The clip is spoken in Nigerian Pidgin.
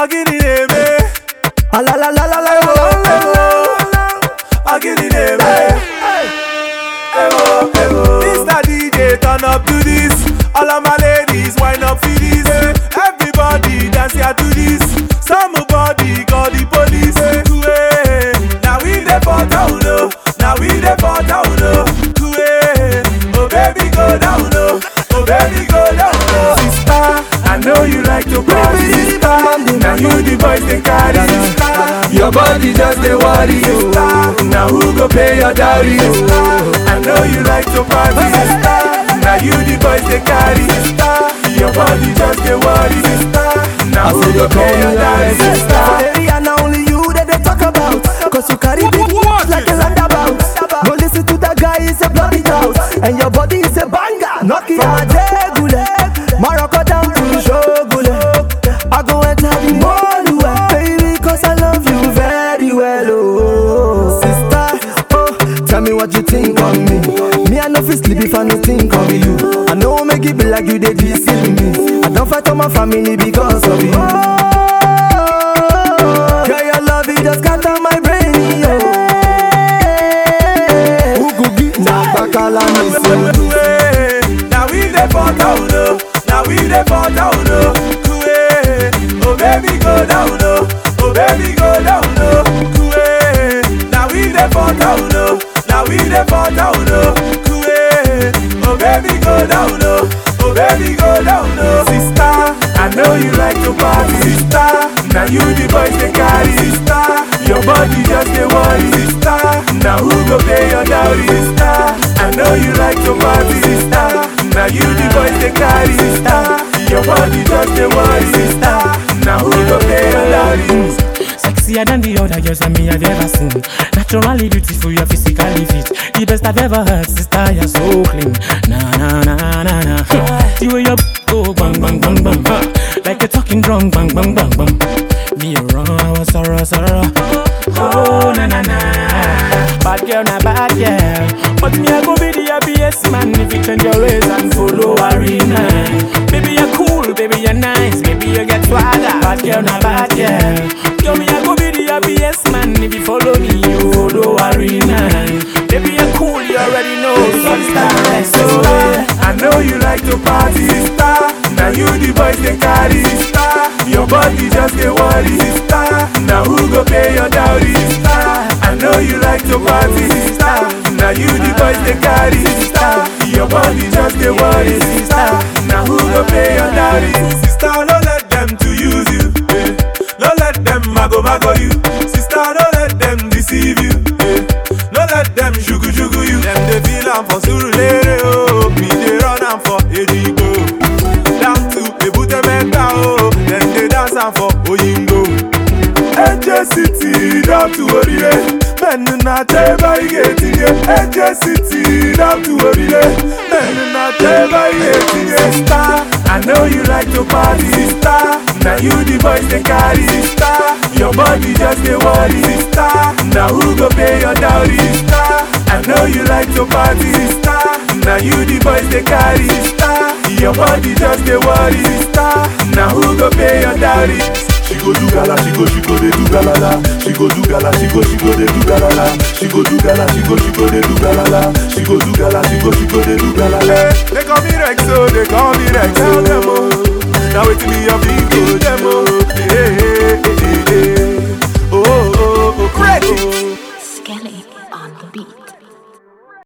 Agini neme. La la la la la Ewo, la. ewo. Agini neme. Ewo, ewo. Mr. DJ, turn up to this. All of my ladies, wind up for this. Everybody dance here to this. Somebody call the police. Hey, now we the for town, oh. Now we the for town, oh. Hey, oh baby go down, oh. Oh baby go down, oh. Sister, I know you like to party, sister. Now you the boys they carry, sister. Your body just the worry, sister. Now who go pay your dowry, sister? I know you like to party, sister. Now you the boys they carry, sister. Your body just the worry, sister. Now who go pay your dowry, sister? Area now only you that they talk about. Cause you carry big words like a landabout. Go listen to that guy, he's a bloody house. And your body is a banger. Knock it out, Jegule. Morocco down to Shogule. I go enter the mall, well, baby, cause I love you very well. Oh, sister, oh, tell me what you think of me. Me, I know fi sleep if I no think of you. I know make it be like you, they deceive me. I don't fight on my family because of you. Oh, girl, your love it just got on my brain. Yeah. Ugugi na bakala me say. Now we the for town, oh. Now we the for town, oh. Kuwe. Oh baby go down, oh. Oh baby go down, oh. Kuwe. Now we the for town, oh. Now we the for town, oh. Kuwe. Oh baby go down, oh. Oh baby go down, oh. Sister, I know you like to party, sister. Now you the boys they carry, sister. Your body just a worry, sister. Now who go pay your dowry, sister? I know you like to party, sister. Now you the boys they carry, sister. Your body just a worry, sister. Now who go pay your dowry? Sexier than the other girls that me I've ever seen. Naturally beautiful, you're physically fit. The best I've ever heard, sister, you're so clean. Na na na na na. The way you go bang bang bang bang, huh. like a talking drum, bang bang bang bang. Me a raw, sorrow sorrow. Oh na na na. Bad girl, na bad girl. But me I go be the happiest man if you change your ways and follow arena. Baby you're cool, baby you're nice, baby you get swagger. Bad girl, na bad girl. Yo, me I go be the happiest man if you follow me, you follow arena. Baby you're cool, you already know. So star, so I know you like to party, sister. Now you the boys they carry, sister. Your body just a worry, sister. Now who go pay your dowry, sister? I know you like to party, sister. Now you the boys they carry, sister. Your body just a worry, sister. Now who go pay your dowry, sister? Don't let them to use you, eh. Don't let them mago mago you, sister. Don't let them deceive you, eh. Don't let them shugu shugu you. Them they feel am for Surulere, oh. Me they run am for Edigbo. Down to Ebute Metta, oh. Them they dance am for Oyingo. Eje City down to Orire. Men na teba igetinye. Eje City down to Orire. Men na teba igetinye. Sister, I know you like to party, sister. Now you the boys they carry, sister. Your body just a worry, sister. Now who go pay your dowry, sister? I know you like to party, sister. Now you the boys they carry, sister. Your body just a worry, sister. Now who go pay your dowry? She go do gala, she go, she go, they do galala. She go do gala, she go, she go, they do galala. She go do gala, she go, she go, they do galala. She go do gala, she go, she go, they do galala. They call me Rex, oh, they call me Rex. Tell them, oh, now it's me, your people, them, oh. Hey, hey, hey, hey, hey. Oh, oh, oh, oh, oh. Skelly on the beat.